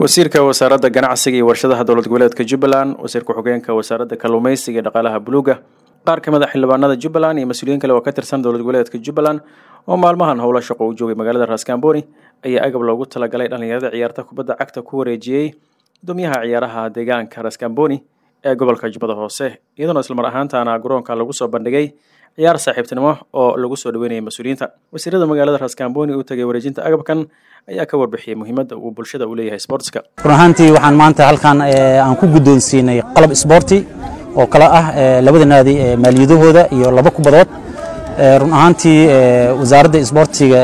wasiirka wasaaradda ganacsiga iyo warshadaha dowlad goboleedka jubbaland wasiir ku-xigeenka wasaaradda kalluumeysiga iyo dhaqaalaha buluuga qaar ka mid a xildhibaanada jubbaland iyo mas-uuliyiin kale oo ka tirsan dowlad goboleedka jubbaland oo maalmahan howlo shaqo u joogay magaalada raaskambooni ayaa agab loogu talagalay dhallinyarada ciyaarta kubadda cagta ku wareejiyey gudoomiyaha ciyaaraha deegaanka raaskambooni ee gobolka jubbada hoose iyadoona islamar ahaantaana garoonka lagu soo bandhigay ciyaar saaxiibtinimo oo lagu soo dhaweynayay mas-uuliyiinta wasiirada magaalada raaskambooni u tagay wareejinta agabkan ayaa ka warbixiyey muhiimadda uu bulshada u leeyahay sportska run ahaantii waxaan maanta halkan aan ku guddoonsiinay qalab isboorti oo kale ah labada naadi maaliyadahooda iyo laba kubadood run ahaantii wasaaradda isboortiga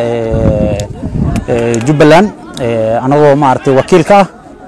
jubbaland anagoo maaragtay wakiilka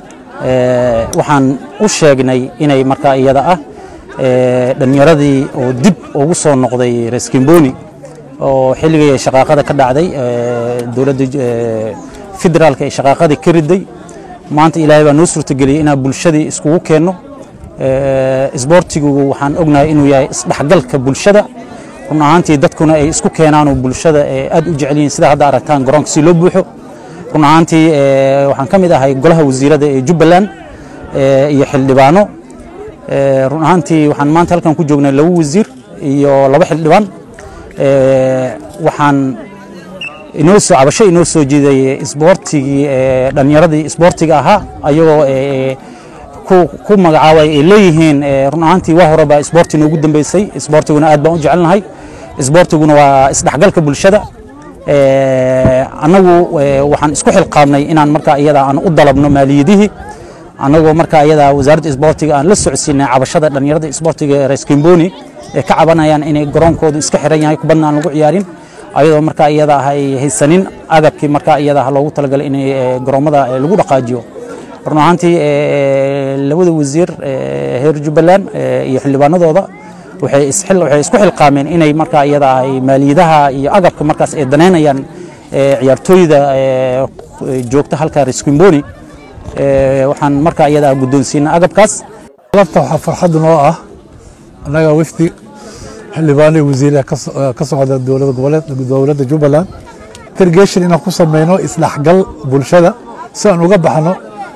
ah waxaan u sheegnay inay markaa iyada ah dhallinyaradii oo dib ugu soo noqday reskimboni oo xilligii shaqaaqada ka dhacday dowladda federaalka ee shaqaaqadii ka riday maanta ilaahay baa noo suurtageliyey inaan bulshadii iskugu keenno isboortigu waxaan ognahay inuu yahay isdhexgalka bulshada run ahaantii dadkuna ay isku keenaanoo bulshada aad u jecel yihiin sida hadda aragtaan garoonka si loo buuxo run ahaantii waxaan ka mid ahay golaha wasiirada ee jubbaland iyo xildhibaano run ahaantii waxaan maanta halkan ku joognay laba wasiir iyo laba xildhibaan waxaan inoo soo cabasho inoo soo jiiday isboortigii dhallinyaradii isboortiga ahaa ayagoo ku magacaabay ay leeyihiin run ahaantii waa hore baa isboorti noogu dambeysay isboortiguna aad baan u jecelnahay isboortiguna waa isdhexgalka bulshada annagu waxaan isku xilqaabnay inaan markaa iyada aan u dalabno maaliyadihii annagoo markaa iyada wasaaradda isboortiga aan la socodsiinay cabashada dhallinyarada isboortiga ee reskimboni ee ka cabanayaan inay garoonkoodu iska xiran yahay kubadna aan lagu ciyaarin ayadoo markaa iyada ah ay haysanin agabkii markaa iyada ah loogu talagalay inay garoommada lagu dhaqaajiyo run ahaantii labada wasiir heer jubbaland iyo xildhibaanadooda waxay isku xilqaameen inay markaa iyada ay maaliyadaha iyo agabka markaas ay danaynayaan ciyaartooyda joogta halka reskimboni waxaan markaa iyada guddoonsiina agabkaas alabta waxaa farxad noo ah annaga wafdi xildhibaanay wasiire ka socda dowlada goboleed dowladda jubbaland irgation inaan ku sameyno isdhexgal bulshada si aan uga baxno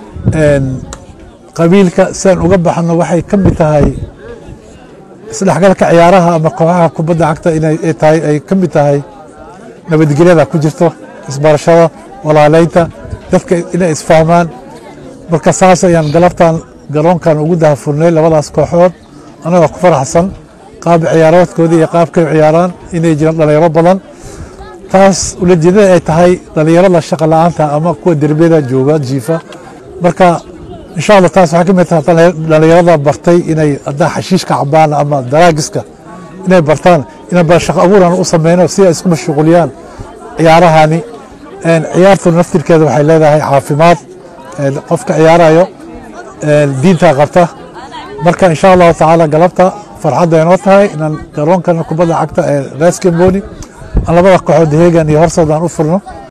qabiilka si aan uga baxno waxay ka mid tahay isdhexgalka ciyaaraha ama kooxaha kubadda cagta inay tahay ay ka mid tahay nabadgelyada ku jirto isbarashada walaaleynta dadka inay isfahmaan marka saas ayaan galabtan garoonkan ugu dahafurnay labadaas kooxood annagoo ku faraxsan qaab ciyaaroodkoodii iyo qaabkay ciyaaraan inay jiraan dhalinyaro badan taas ulajeedada ay tahay dhalinyarada shaqa la-aanta ama kuwa derbiyada jooga jiifa marka insha allah taas waxay ka mid tahay dhalinyarada bartay inay haddaa xashiishka cabaan ama daraagiska inay bartaan inaan bal shaqo abuuran u sameyno si ay isku mashquuliyaan ciyaarahani ciyaartu naftirkeeda waxay leedahay caafimaad qofka ciyaarayo diinta qabta marka insha allahu tacaala galabta farxadda inoo tahay inaan garoonkan kubadda cagta ee reskimboni aan labada kooxood heegan iyo horsood aan u furno